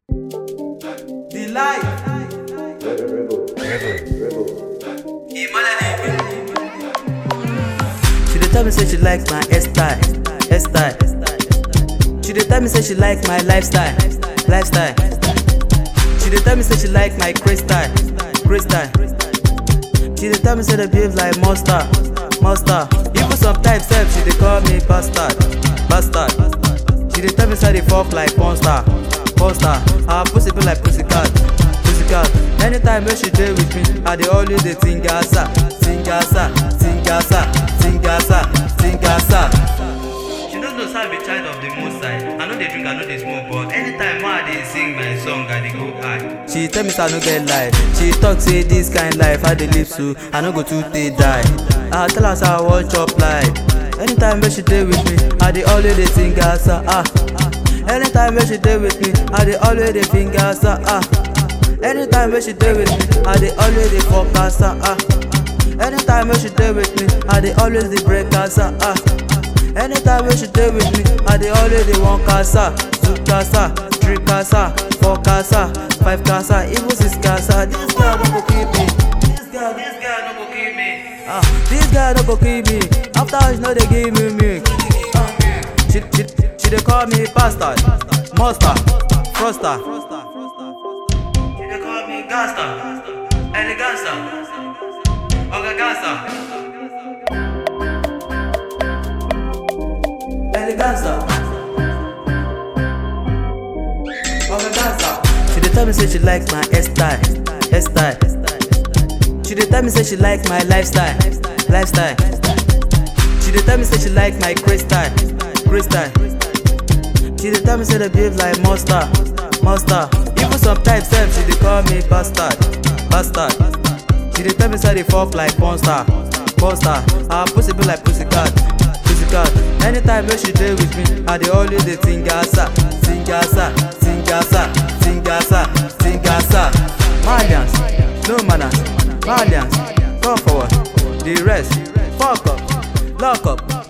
The life. She dey tell me say she like my hairstyle, hairstyle. She dey tell me say she like my lifestyle, lifestyle. She dey tell me say she like my crystal, crystal. She dey tell me say they behave like monster, monster. Even sometimes sef she dey call me bastard, bastard. She dey tell me say I dey fuck like monster, monster. Her pussy be like pussycat, pussycat. Anytime when she dey with me, I dey always dey tingasa, tingasa, tingasa, tingasa, tingasa. She no know say I be child of the most high. I no dey drink, I no dey smoke, but anytime when I dey sing my song, I dey go high. She tell me say I no get life. She talk say this kind life I dey live so I no go too dey die. I tell her say I wan chop life. Anytime when she dey with me, I dey always dey sing asa ah. Anytime when she dey with me, I dey always dey finger asa ah. Anytime when she dey with me, I dey always dey fuck asa ah. Anytime when she dey with me, I dey always dey break asa ah. Anytime when she dey with me, I dey always dey one casa, two casa, three casa, four casa, five casa, even six casa. This girl no go kill me. This girl, this girl no go kill me. Ah, this girl no go kill me. After all, she no dey give me milk. Ah, she, she, she dey call me bastard, monster, froster. She dey call me gangster, eleganza, oga gangster. eleganza. She dey tell me say she like my hairstyle, hairstyle. She dey tell me say she like my lifestyle, lifestyle. She dey tell me say she like my crystal, crystal. She dey tell me say they behave like monster, monster. Even sometimes sef she dey call me bastard, bastard. She dey tell me say I dey fuck like monster, monster. Her pussy be like pussycat, pussycat. Anytime when she dey with me, I dey always dey tingasa, tingasa, tingasa, tingasa, tingasa. Malians, no manners, Malians, come forward. The rest, fuck up, lock up.